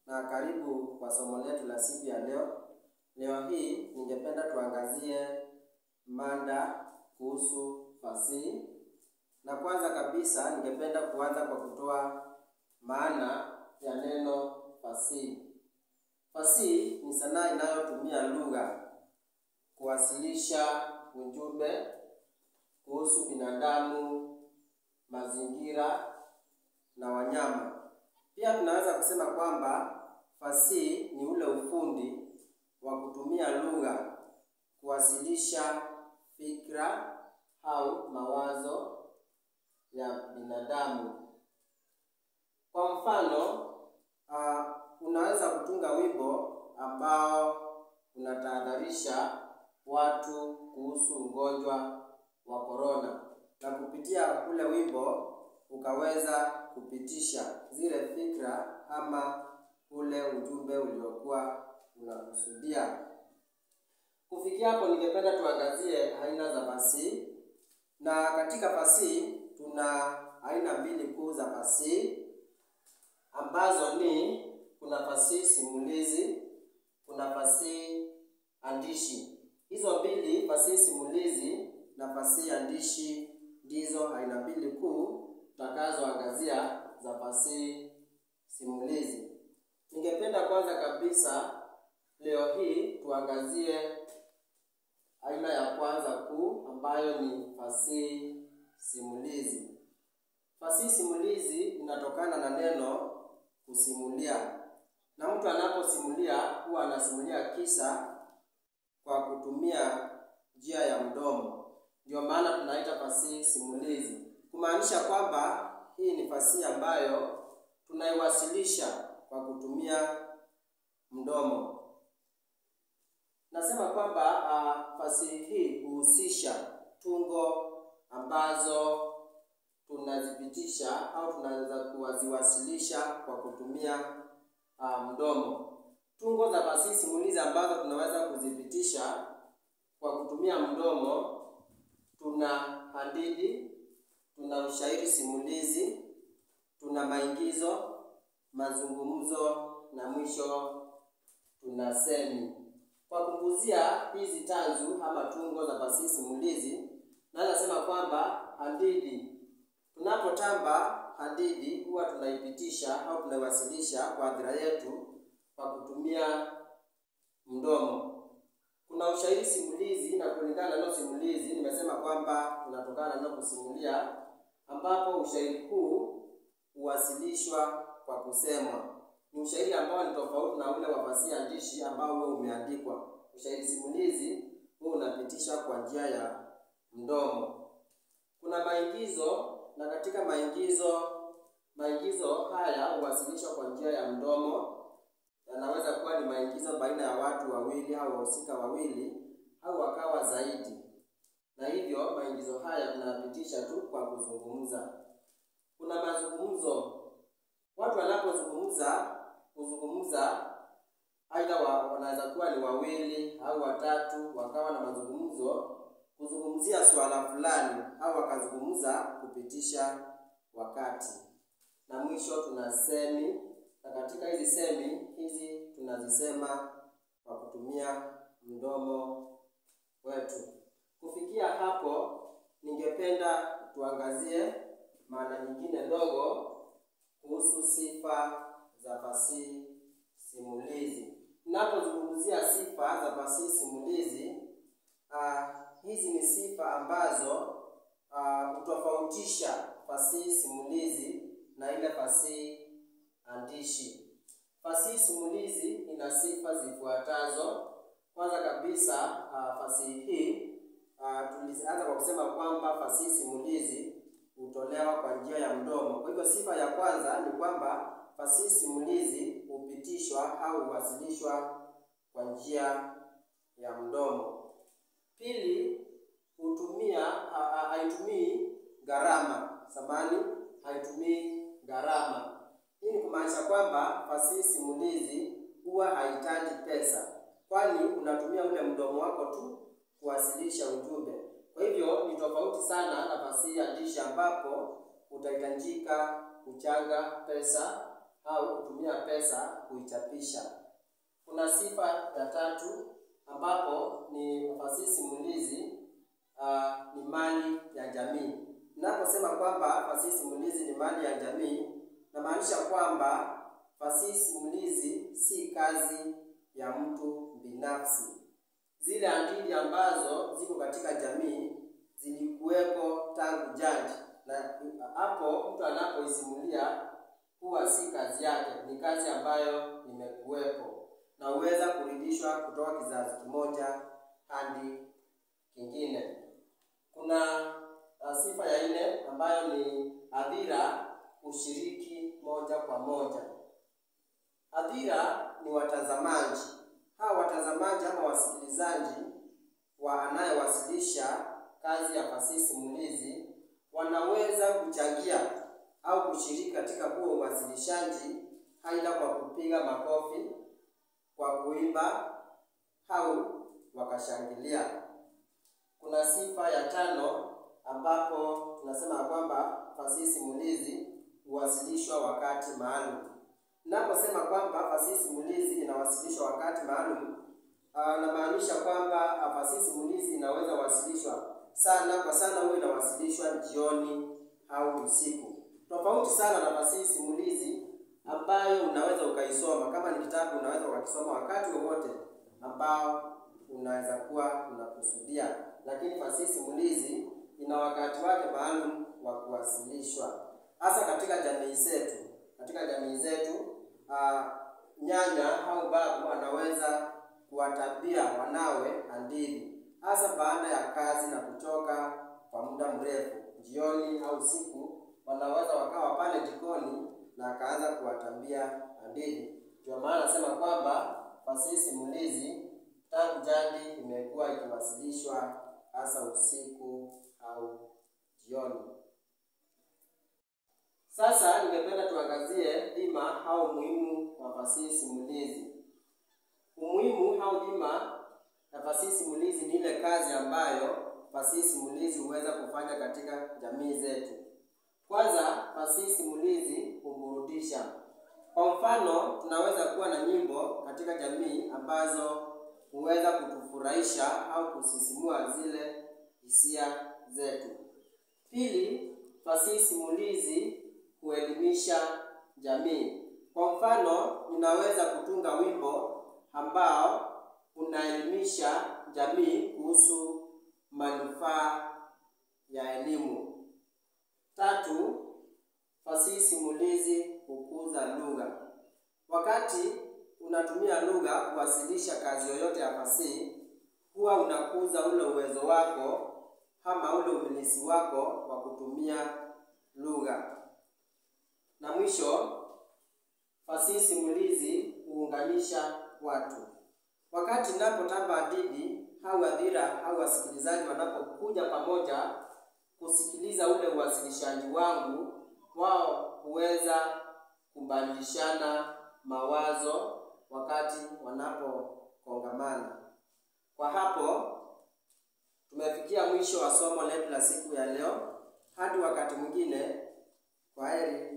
na karibu kwa somo letu la siku ya leo. Leo hii ningependa tuangazie mada kuhusu fasihi, na kwanza kabisa ningependa kuanza kwa kutoa maana ya neno fasihi. Fasihi ni sanaa inayotumia lugha kuwasilisha ujumbe kuhusu binadamu, mazingira na wanyama. Pia tunaweza kusema kwamba fasihi ni ule ufundi wa kutumia lugha kuwasilisha fikra au mawazo ya binadamu. Kwa mfano, uh, unaweza kutunga wimbo ambao unatahadharisha watu kuhusu ugonjwa wa korona, na kupitia ule wimbo ukaweza kupitisha zile fikra ama ule ujumbe uliokuwa unakusudia. Kufikia hapo, ningependa tuangazie aina za fasihi, na katika fasihi tuna aina mbili kuu za fasihi ambazo ni kuna fasihi simulizi, kuna fasihi andishi. Hizo mbili, fasihi simulizi na fasihi andishi, ndizo aina mbili kuu tutakazoangazia za fasihi simulizi. Ningependa kwanza kabisa leo hii tuangazie aina ya kwanza kuu ambayo ni fasihi simulizi. Fasihi simulizi inatokana na neno kusimulia, na mtu anaposimulia huwa anasimulia kisa kwa kutumia njia ya mdomo. Ndio maana tunaita fasihi simulizi, kumaanisha kwamba hii ni fasihi ambayo tunaiwasilisha kwa kutumia mdomo. Nasema kwamba uh, fasihi hii huhusisha tungo ambazo tunazipitisha au tunaweza kuwaziwasilisha kwa kutumia uh, mdomo. Tungo za fasihi simulizi ambazo tunaweza kuzipitisha kwa kutumia mdomo, tuna hadithi, tuna ushairi simulizi, tuna maigizo, mazungumzo na mwisho tuna semi. Kwa kuguzia hizi tanzu ama tungo za fasihi simulizi, naweza sema kwamba hadithi, tunapotamba hadithi huwa tunaipitisha au tunaiwasilisha kwa hadhira yetu kwa kutumia mdomo. Kuna ushairi simulizi, na kulingana na neno simulizi nimesema kwamba unatokana na neno kusimulia, ambapo ushairi huu huwasilishwa kwa kusemwa. Ni ushairi ambao ni tofauti na ule wa fasihi andishi ambao huwa umeandikwa. Ushairi simulizi huwa unapitisha kwa njia ya mdomo. Kuna maigizo, na katika maigizo maigizo haya huwasilishwa kwa njia ya mdomo. Yanaweza kuwa ni maigizo baina ya watu wawili au wahusika wawili au wakawa zaidi, na hivyo maigizo haya tunayapitisha tu kwa kuzungumza. Kuna mazungumzo, watu wanapozungumza kuzungumza, aidha wanaweza kuwa ni wawili au watatu, wakawa na mazungumzo kuzungumzia swala fulani, au wakazungumza kupitisha wakati. Na mwisho tuna semi, na katika hizi semi hizi tunazisema kwa kutumia mdomo wetu. Kufikia hapo, ningependa tuangazie maana nyingine ndogo kuhusu sifa za fasihi simulizi. Ninapozungumzia sifa za fasihi simulizi, uh, hizi ni sifa ambazo hutofautisha uh, fasihi simulizi na ile fasihi andishi. Fasihi simulizi ina sifa zifuatazo. Kwanza kabisa, uh, fasihi hii uh, tulianza kwa kusema kwamba fasihi simulizi hutolewa kwa njia ya mdomo. Kwa hivyo sifa ya kwanza ni kwamba fasihi simulizi hupitishwa au huwasilishwa kwa njia ya mdomo. Pili, hutumia haitumii gharama samani, haitumii gharama. Hii ni kumaanisha kwamba fasihi simulizi huwa hahitaji pesa, kwani unatumia ule mdomo wako tu kuwasilisha ujumbe. Kwa hivyo ni tofauti sana na fasihi andishi ambapo utahitajika kuchanga pesa au kutumia pesa kuichapisha. Kuna sifa ya tatu ambapo ni fasihi simulizi uh, ni mali ya jamii. Ninaposema kwamba fasihi simulizi ni mali ya jamii, namaanisha kwamba fasihi simulizi si kazi ya mtu binafsi. Zile hadithi ambazo ziko katika jamii zilikuwepo tangu jadi, na hapo mtu anapoisimulia huwa si kazi yake, ni kazi ambayo imekuwepo na huweza kuridhishwa kutoka kizazi kimoja hadi kingine. Kuna uh, sifa ya nne ambayo ni hadhira ushiriki moja kwa moja. Hadhira ni watazamaji. Hawa watazamaji ama wasikilizaji wa anayewasilisha kazi ya fasihi simulizi wanaweza kuchangia au kushiriki katika huo uwasilishaji, aidha kwa kupiga makofi, kwa kuimba au wakashangilia. Kuna sifa ya tano ambapo tunasema kwamba fasihi simulizi huwasilishwa wakati maalum. Ninaposema kwamba fasihi simulizi inawasilishwa wakati maalum, namaanisha kwamba fasihi simulizi inaweza wasilishwa sana kwa sana, huwa inawasilishwa jioni au usiku, tofauti sana na fasihi simulizi ambayo unaweza ukaisoma. Kama ni kitabu, unaweza ukakisoma wakati wowote ambao unaweza kuwa unakusudia, lakini fasihi simulizi ina wakati wake maalum wa kuwasilishwa, hasa katika jamii zetu. Katika jamii zetu uh, nyanya au babu anaweza kuwatabia wanawe hadithi, hasa baada ya kazi na kuchoka kwa muda mrefu. Jioni au usiku, wanaweza wakawa pale jikoni na akaanza kuwatambia hadithi. Ndio maana nasema kwamba fasihi simulizi tangu jadi imekuwa ikiwasilishwa hasa usiku au jioni. Sasa ningependa tuangazie dhima au umuhimu wa fasihi simulizi. Umuhimu au dhima ya fasihi simulizi ni ile kazi ambayo fasihi simulizi huweza kufanya katika jamii zetu. Kwanza, fasihi simulizi huburudisha. Kwa mfano, tunaweza kuwa na nyimbo katika jamii ambazo huweza kutufurahisha au kusisimua zile hisia zetu. Pili, fasihi simulizi huelimisha jamii. Kwa mfano, ninaweza kutunga wimbo ambao unaelimisha jamii kuhusu manufaa ya elimu. Tatu, fasihi simulizi hukuza lugha. Wakati unatumia lugha kuwasilisha kazi yoyote ya fasihi, huwa unakuza ule uwezo wako ama ule umilisi wako wa kutumia lugha. Na mwisho, fasihi simulizi huunganisha watu. Wakati ninapotamba hadithi au hadhira au wasikilizaji wanapokuja pamoja kusikiliza ule uwasilishaji wangu, wao huweza kubadilishana mawazo wakati wanapokongamana. Kwa hapo tumefikia mwisho wa somo letu la siku ya leo. Hadi wakati mwingine, kwaheri.